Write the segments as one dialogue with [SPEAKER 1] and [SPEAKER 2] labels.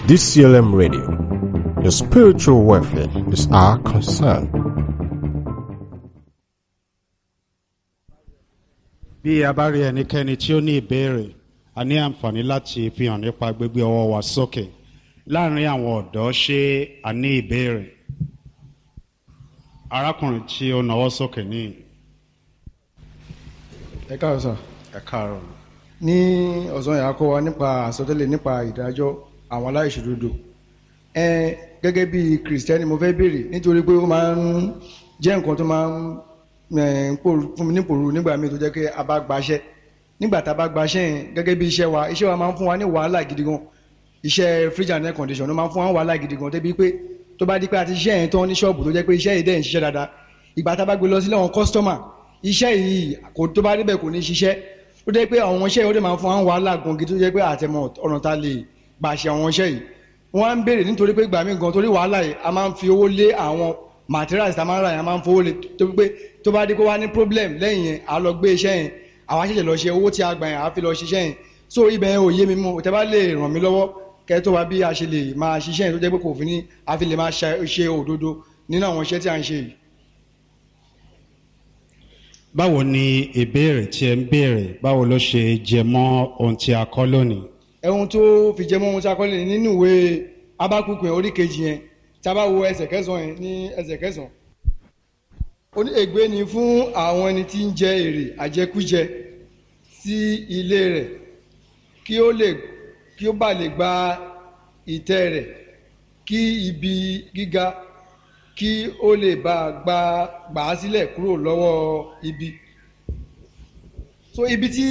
[SPEAKER 1] DCLM Radio. Your spiritual welfare is our concern.
[SPEAKER 2] bí a bá rí ẹnikẹ́ni tí ó ní ìbéèrè a ní àǹfààní láti fi hàn nípa gbígbé ọwọ́ wa sókè láàrin àwọn ọ̀dọ́ ṣé a ní ìbéèrè arákùnrin tí ó nawọ́ sókè ní
[SPEAKER 3] ẹ káàárọ̀ sà
[SPEAKER 2] ẹ káàárọ̀
[SPEAKER 3] ní ọ̀sán yà á kọ́ wa nípa àsọtẹ́lẹ̀ nípa ìdájọ́ àwọn aláìṣòdodo ẹ gẹ́gẹ́ bí kìrìsìtẹ́nì mo fẹ́ béèrè nítorí pé ó máa ń jẹ́ nǹkan tó máa ń ẹ̀, ń pòrú- fún mi ní pòrú nígbà míì tó jẹ́ pé a bá gbaṣẹ́ nígbà tá a bá gbaṣẹ́ yẹn gẹ́gẹ́ bí iṣẹ́ wa iṣẹ́ wa máa ń fún wa ní wàhálà gidi gan iṣẹ́ fridge and air condition ló máa ń fún wa ní wàhálà gidi gan débi pé tó bá di pé a ti ṣiṣẹ́ yẹn tán ní ṣọ́ọ̀bù tó jẹ́ pé iṣẹ́ yìí dẹ̀ ń ṣiṣẹ́ dáadáa ìgbà tá a bá gbé lọ sílé àwọn kọ́sítọ́mà iṣẹ́ yìí kò tó bá débẹ̀ kò ní ṣiṣẹ́ ó dẹ́ pé àwọn iṣẹ́ yìí ó dẹ̀ máa ń fún wa ní wàhálà gan gidi tó jẹ́ pé àtẹmọ̀ ọ̀nà ta lè gbà ṣe àwọn iṣẹ́ yìí wọ́n á ń béèrè nítorí pé gbà mí gan torí wàhálà yìí a máa ń fi owó lé àwọn materials tá a máa ń rà yẹn a máa ń fowó lé tó pé tó bá dé kó wá ní problem lẹ́yìn yẹn a lọ gbé iṣẹ́ yẹn àwa ṣẹ̀ṣẹ̀ lọ ṣe owó tí a gbà yẹn a fi lọ ṣiṣẹ́ yẹn so ibẹ̀ yẹn ò yé mi mú tẹ́ bá lè ràn mí lọ́wọ́ kẹ́ tó wá bí a ṣe lè máa ṣiṣẹ́ yẹn tó jẹ́ pé kò fi ní a fi lè máa ṣe ṣe òdodo nínú àwọn iṣẹ́ tí a ń ṣe yìí.
[SPEAKER 2] báwo ni ìbéèrè tí ẹ ń béèrè báwo ló ṣe jẹ mọ́ ohun tí a kọ́ lónìí
[SPEAKER 3] ẹ̀hun tó fi jẹ́ mọ́ ohun tí a kọ́ lè nínú ìwé abákùkù yẹn orí kejì yẹn tí a bá wo ẹsẹ̀ kẹsàn-án yẹn ní ẹsẹ̀ kẹsàn-án. ó ní ègbé ni fún àwọn ẹni tí ń jẹ èrè àjẹkújẹ sí ilé rẹ̀ kí ó lè kí ó bá lè gba ìtẹ́ rẹ̀ kí ibi gíga kí ó lè bá a gba gbà á sílẹ̀ kúrò lọ́wọ́ ibi. so ibi tí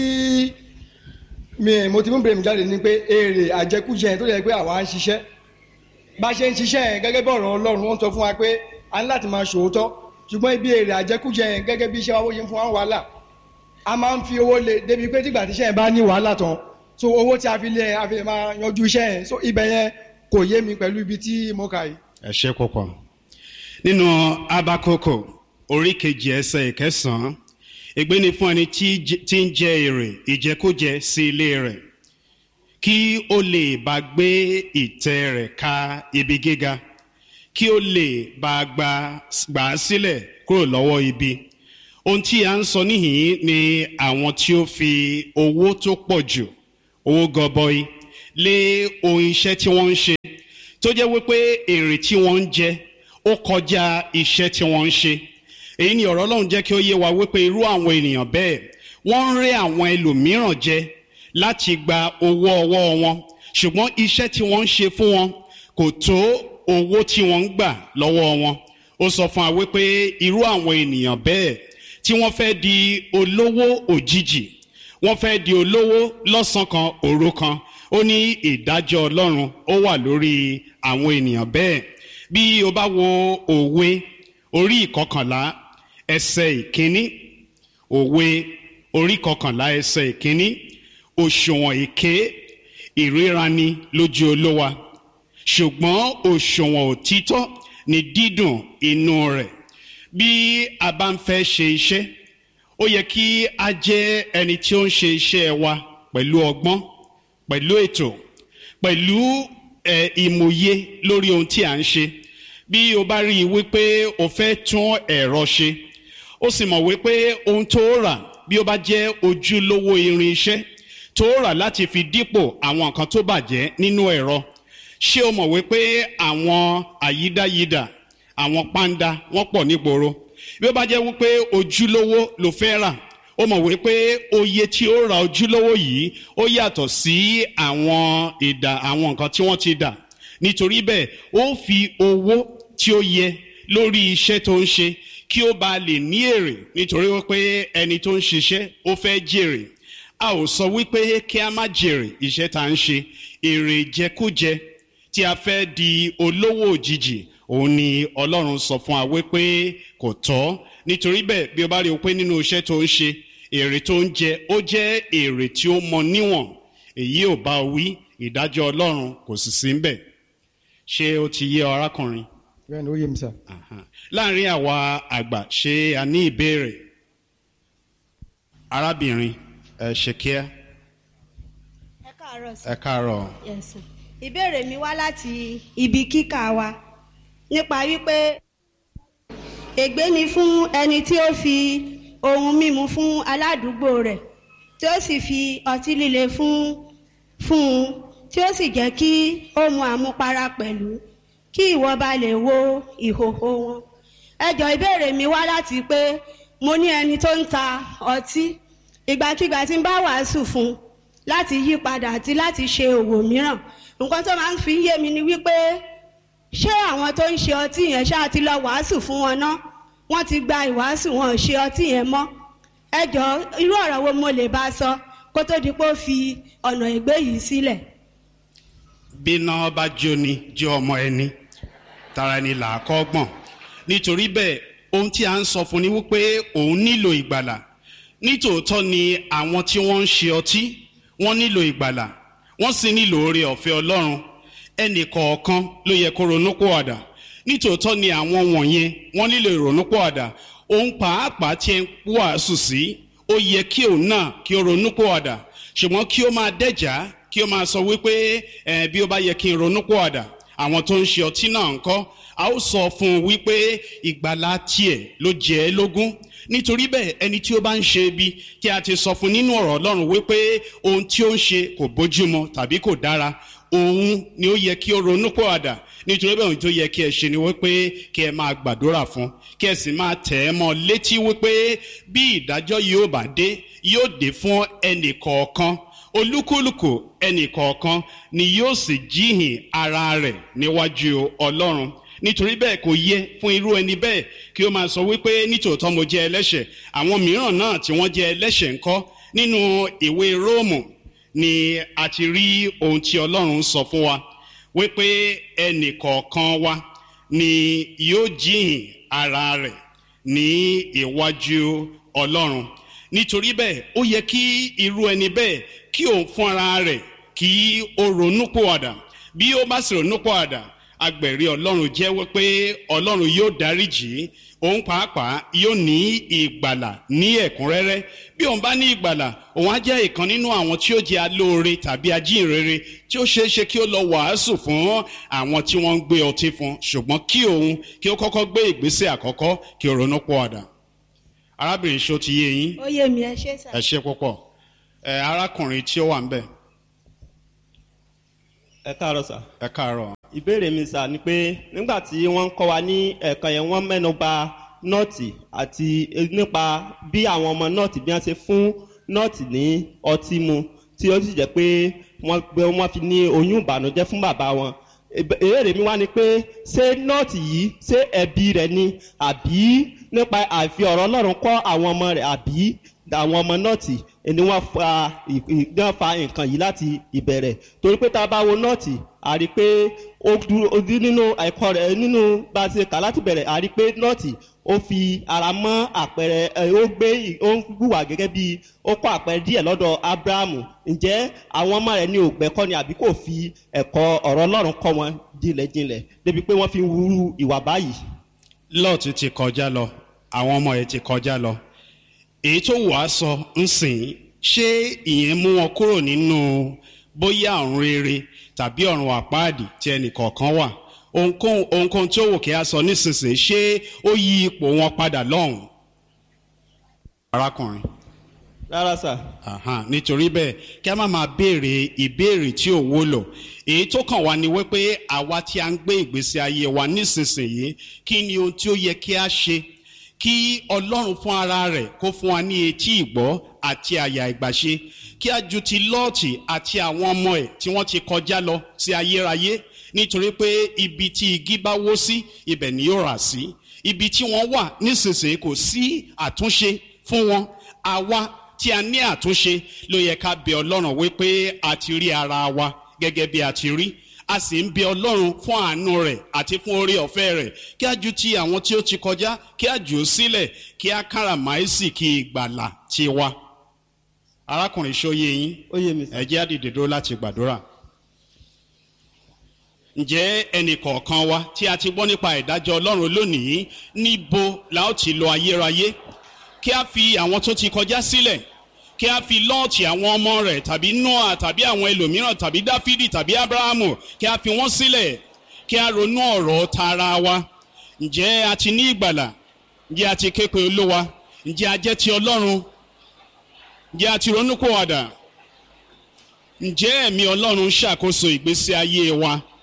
[SPEAKER 3] mi mo ti mú bèrè mi jáde ni pé èrè àjẹkújẹ yẹn tó yẹ pé àwa ń ṣiṣẹ́ bá a ṣe ń ṣiṣẹ́ yẹn gẹ́gẹ́ bí ọ̀rọ̀ ọlọ́run wọ́n sọ fún wa pé a ní láti máa ṣòótọ́ ṣùgbọ́n ibi èrè àjẹkújẹ yẹn gẹ́gẹ́ bí iṣẹ́ wa wọ́n ṣe ń fún wa wàhálà a máa ń fi owó lé débi pé tígbà tí iṣẹ́ yẹn bá ní wàhálà tán so owó tí a fi lé a fi lè máa yanjú iṣẹ́ yẹn so ibẹ̀ yẹn kò yé mi pẹ̀lú ibi tí mo kà yìí.
[SPEAKER 2] ẹ ṣe púpọ̀ nínú abakoko orí kejì ẹsẹ̀ ìkẹsàn-án ègbé ni fún ẹni tí j- tí ń jẹ èrè ìjẹkújẹ sí ilé rẹ̀ kí ó lè bá gbé ìtẹ́ rẹ̀ ka ibi gíga kí ó lè bá gbà gbà á sílẹ̀ kúrò lọ́wọ́ ibi ohun tí a ń sọ níhìn ni àwọn tí ó fi owó tó pọ̀ jù owó gọbọi lé ohun iṣẹ́ tí wọ́n ń ṣe tó jẹ́ wípé èrè tí wọ́n ń jẹ ó kọjá iṣẹ́ tí wọ́n ń ṣe èyí ni ọ̀rọ̀ ọlọ́run jẹ́ kí ó yé wa wípé irú àwọn ènìyàn bẹ́ẹ̀ wọ́n ń rẹ́ àwọn ẹlòmíràn jẹ láti gba owó ọwọ́ wọn ṣùgbọ́n iṣẹ́ tí wọ́n ń ṣe fún wọn kò tó owó tí wọ́n ń gbà lọ́wọ́ wọn ó sọ fún wa wípé irú àwọn ènìyàn bẹ́ẹ̀ tí wọ́n fẹ́ di olówó òjijì wọ́n fẹ́ di olówó lọ́sàn kan òru kan ó ní ìdájọ́ ọlọ́run ó wà lórí àwọn ènìyàn bẹ́ẹ̀ bí o bá wo òwe orí ìkọkànlá ẹsẹ̀ ìkíní òwe orí ìkọkànlá ẹsẹ̀ ìkíní òṣùwọ̀n èké ìríraní lójú olówa ṣùgbọ́n òṣùwọ̀n òtítọ́ ni dídùn inú rẹ̀ bí a bá ń fẹ́ ṣe iṣẹ́ ó yẹ kí a jẹ́ ẹni tí ó ń ṣe iṣẹ́ wa pẹ̀lú ọgbọ́n pẹ̀lú ètò pẹ̀lú ẹ̀, ìmòye lórí ohun tí à ń ṣe bí o bá rí i wípé o fẹ́ tún ẹ̀rọ ṣe ó sì mọ̀ wípé ohun tó rà bí ó bá jẹ́ ojúlówó irin iṣẹ́ tó rà láti fi dípò àwọn nǹkan tó bàjẹ́ nínú ẹ̀rọ ṣé o mọ̀ wípé àwọn àyídáyidà àwọn pàǹdà wọ́n pọ̀ nígboro bí ó bá jẹ́ wípé ojúlówó ló fẹ́ rà ó mọ̀ wípé oye tí ó ra ojúlówó yìí ó yàtọ̀ sí àwọn ìdà àwọn nǹkan tí wọ́n ti dà nítorí bẹ́ẹ̀ ó fi owó tí ó yẹ lórí iṣẹ́ tó ń ṣe kí ó bá lè ní èrè nítorí wípé ẹni tó ń ṣiṣẹ́ ó fẹ́ jèrè a ò sọ wípé kí a má jèrè iṣẹ́ tá à ń ṣe èrè jẹkújẹ tí a fẹ́ di olówó òjijì òun ni ọlọ́run sọ fún wa wípé kò tọ́ nítorí bẹ́ẹ̀ bí o bá rí o pé nínú iṣẹ́ tó ń ṣe èrè tó ń jẹ ó jẹ́ èrè tí ó mọ níwọ̀n èyí ò bá wí ìdájọ́ ọlọ́run kò sì sí ń bẹ̀ ṣé ó ti yé ọ arákùnrin
[SPEAKER 3] bẹ́ẹ̀ ni ó yé mi sà.
[SPEAKER 2] Aha. láàrin àwa àgbà ṣé a ní ìbéèrè arábìnrin ẹ ṣe kíá
[SPEAKER 4] ẹ káàárọ̀ sí.
[SPEAKER 2] ẹ káàárọ̀
[SPEAKER 4] yes sir. ìbéèrè mi wá láti ibi kíkà wa nípa wípé ègbé ni fún ẹni tí ó fi ohun mímu fún aládùúgbò rẹ̀ tí ó sì fi ọtí líle fún fún un tí ó sì jẹ́ kí ó mu àmupara pẹ̀lú kí ìwọ bá lè wo ìhòhò wọn. ẹjọ́ ìbéèrè mi wá láti pé mo ní ẹni tó ń ta ọtí ìgbàkigbà tí ń bá wàásù fún un láti yí padà àti láti ṣe òwò mìíràn nǹkan tó máa ń fi yé mi ni wípé ṣé àwọn tó ń ṣe ọtí yẹn ṣáà ti lọ wàásù fún wọn ná wọ́n ti gba ìwàásù wọn ò ṣe ọtí yẹn mọ́ ẹ jọ irú ọ̀rọ̀ wo mo lè bá a sọ kó tó di pé ó fi ọ̀nà ìgbé yìí sílẹ̀.
[SPEAKER 2] bíná bá jóni jẹ́ ọmọ ẹni tara ẹni là á kọ́ gbọ̀n nítorí bẹ́ẹ̀ ohun tí a ń sọ fún ni wípé òun nílò ìgbàlà nítòótọ́ ni àwọn tí wọ́n ń ṣe ọtí wọ́n nílò ìgbàlà wọ́n sì nílò oore ọ̀fẹ́ ọlọ́run ẹnì kọ̀ọ̀kan ló yẹ kó ronúpọ̀àdà nítòótọ́ ni àwọn wọ̀nyẹn wọ́n nílò ìrònúpọ̀àdà òun pàápàá tí ẹ ń wàásù sí ó yẹ kí òun náà kí ó ronúpọ̀àdà ṣùgbọ́n kí ó máa dẹ́jà kí ó máa sọ wípé ẹ bí ó bá yẹ kí n ronúpọ̀àdà àwọn tó ń ṣe ọtí náà ń kọ́ a ó sọ fún un wípé ìgbàlá tiẹ̀ ló jẹ́ ẹ́ lógún nítorí bẹ́ẹ̀ ẹni tí ó bá ń ṣe ibi tí a ti sọ fún nínú ọ̀rọ̀ ọlọ́run wípé ohun tí ó ń ṣe kò bójúmọ tàbí kò dára òun ni ó yẹ kí ó ronú pọ̀ àdà nítorí bẹ́ẹ̀ ohun tó yẹ kí ẹ ṣe ni wípé kí ẹ máa gbàdúrà fún kí ẹ sì máa tẹ̀ ẹ́ mọ́ létí wípé bí ìdájọ́ yóò bá dé yóò dé fún ẹnì kọ̀ọ̀kan olúkúlùkù ẹnì kọ̀ọ̀kan ni yóò sì jíhìn ara rẹ̀ níwájú ọlọ́run nítorí bẹ́ẹ̀ kò yẹ fún irú ẹni bẹ́ẹ̀ kí ó máa sọ wípé nítòótọ́ mo jẹ́ ẹlẹ́ṣẹ̀ àwọn mìíràn náà tí wọ́n jẹ́ ẹlẹ́ṣẹ̀ ńkọ́ nínú ìwé róòmù ni a ti rí ohun tí ọlọ́run sọ fún wa wípé ẹnì kọ̀ọ̀kan wa ni yóò jíhìn ara rẹ̀ ní iwájú ọlọ́run nítorí bẹ́ẹ̀ ó yẹ kí irú ẹni bẹ́ẹ̀ kí òun fún ara rẹ̀ kí ó ronú pòwàdà bí ó bá sì ronú pòwàdà agbẹ̀rí ọlọ́run jẹ́wọ́ pé ọlọ́run yóò dáríjì òun pàápàá yóò ní ìgbàlà ní ẹ̀kúnrẹ́rẹ́ bí òun bá ní ìgbàlà òun á jẹ́ ìkan nínú àwọn tí ó jẹ́ alóore tàbí ajínrere tí ó ṣeé ṣe kí ó lọ wàásù fún àwọn tí wọ́n ń gbé ọtí fún ṣùgbọ́n kí òun kí ó kọ́kọ́ gbé ìgbésẹ̀ àkọ́kọ́ kí ó ronú pọ̀ àdà arábìnrin ṣó ti yé yín
[SPEAKER 4] ó yé mi ẹ ṣe sà.
[SPEAKER 2] ẹ ṣe púpọ̀ ẹ arákùnrin tí ó wà ń bẹ̀
[SPEAKER 5] ẹ káàárọ̀ sà.
[SPEAKER 2] ẹ káàárọ̀
[SPEAKER 5] ìbéèrè mi sà ni pé nígbà tí wọ́n ń kọ́ wa ní ẹ̀kan yẹn wọ́n mẹ́nu ba nọ́ọ̀tì àti nípa bí àwọn ọmọ nọ́ọ̀tì bí wọ́n ṣe fún nọ́ọ̀tì ní ọtí mu tí ó sì jẹ́ pé wọ́n pé wọ́n fi ní oyún ìbànújẹ́ fún bàbá wọn. ìbéèrè mi wá ni pé ṣé nọ́ọ̀tì yìí ṣé ẹbí rẹ̀ ni àbí nípa àfi ọ̀rọ̀ ọlọ́run kọ́ àwọn ọmọ rẹ̀ àbí àwọn ọmọ nọ́ọ̀tì ni wọ́n fa ìgbọ́n fa nǹkan yìí láti ìbẹ̀rẹ̀ torí pé tá a bá wo nọ́ọ̀tì a rí i pé ó dúró ó dín nínú ẹ̀kọ́ rẹ̀ nínú bá a ṣe kà láti bẹ̀rẹ̀ a rí i pé nọ́ọ̀tì ó fi ara mọ́ àpẹẹrẹ ẹ ó gbé ó ń hùwà gẹ́gẹ́ bí ó kọ́ àpẹẹrẹ díẹ̀ lọ́dọ̀ abrahamu ǹjẹ́ àwọn ọmọ rẹ̀ ní ògbẹ́kọ́ ni àbí kò fi ẹ̀kọ́ ọ̀rọ̀ ọlọ́run kọ́ wọn jinlẹ̀jinlẹ̀ débi pé wọ́n fi ń wúrú ìwà báyìí.
[SPEAKER 2] lọ́ọ̀tì ti kọjá lọ àwọn ọmọ ẹ̀ ti kọjá lọ èyí tó wàá sọ ń sìn ṣé ìyẹn mú wọn kúrò nínú bóyá ọ̀run rere tàbí ọ̀run àpáàdì tí ẹnì kọ̀ọ̀kan wà ohunkóhun ohunkóhun tí ó wò kí a sọ nísinsìnyí ṣé ó yí ipò wọn padà lọ́hùn. arákùnrin
[SPEAKER 5] rárá sà.
[SPEAKER 2] Aha, nítorí bẹ́ẹ̀ kí a má máa béèrè ìbéèrè tí ò wúlò èyí tó kàn wá ni wípé àwa tí a ń gbé ìgbésí ayé wa nísinsìnyí kí ni ohun tí ó yẹ kí a ṣe kí ọlọ́run fún ara rẹ̀ kó fún wa ní etí ìgbọ́ àti àyà ìgbàṣe kí a ju ti lọ́ọ̀tì àti àwọn ọmọ ẹ̀ tí wọ́n ti kọjá lọ sí ayérayé nítorí pé ibi tí igi bá wó sí ibẹ̀ ni yóò rà sí ibi tí wọ́n wà nísinsìnyí kò sí àtúnṣe fún wọn àwa tí a ní àtúnṣe ló yẹ ká bẹ ọlọ́run wípé a ti rí ara wa gẹ́gẹ́ bí a ti rí a sì ń bẹ ọlọ́run fún àánú rẹ̀ àti fún orí ọ̀fẹ́ rẹ̀ kí a ju ti àwọn tí ó ti kọjá kí a jù ú sílẹ̀ kí a káràmáìsì kí ìgbàlà ti wa. arákùnrin ṣóyè yín
[SPEAKER 5] ó yé mi sà.
[SPEAKER 2] ẹ jẹ́ àdìdè dúró láti gbàdúrà. ǹjẹ́ ẹnì kọ̀ọ̀kan wa tí a ti gbọ́ nípa ìdájọ́ ọlọ́run lónìí níbo la ó ti lọ ayérayé kí a fi àwọn tó ti kọjá sílẹ̀ kí a fi lọ́ọ̀tì àwọn ọmọ rẹ̀ tàbí noah tàbí àwọn ẹlòmíràn tàbí dáfídì tàbí abrahamu kí a fi wọ́n sílẹ̀ kí a ronú ọ̀rọ̀ tara wa ǹjẹ́ a ti ní ìgbàlà ǹjẹ́ a ti képe olówa ǹjẹ́ a jẹ́ ti ọlọ́run ǹjẹ́ a ti ronú kó wàdà ǹjẹ́ ẹ̀mí ọlọ́run ṣàkóso ìgbésí ayé wa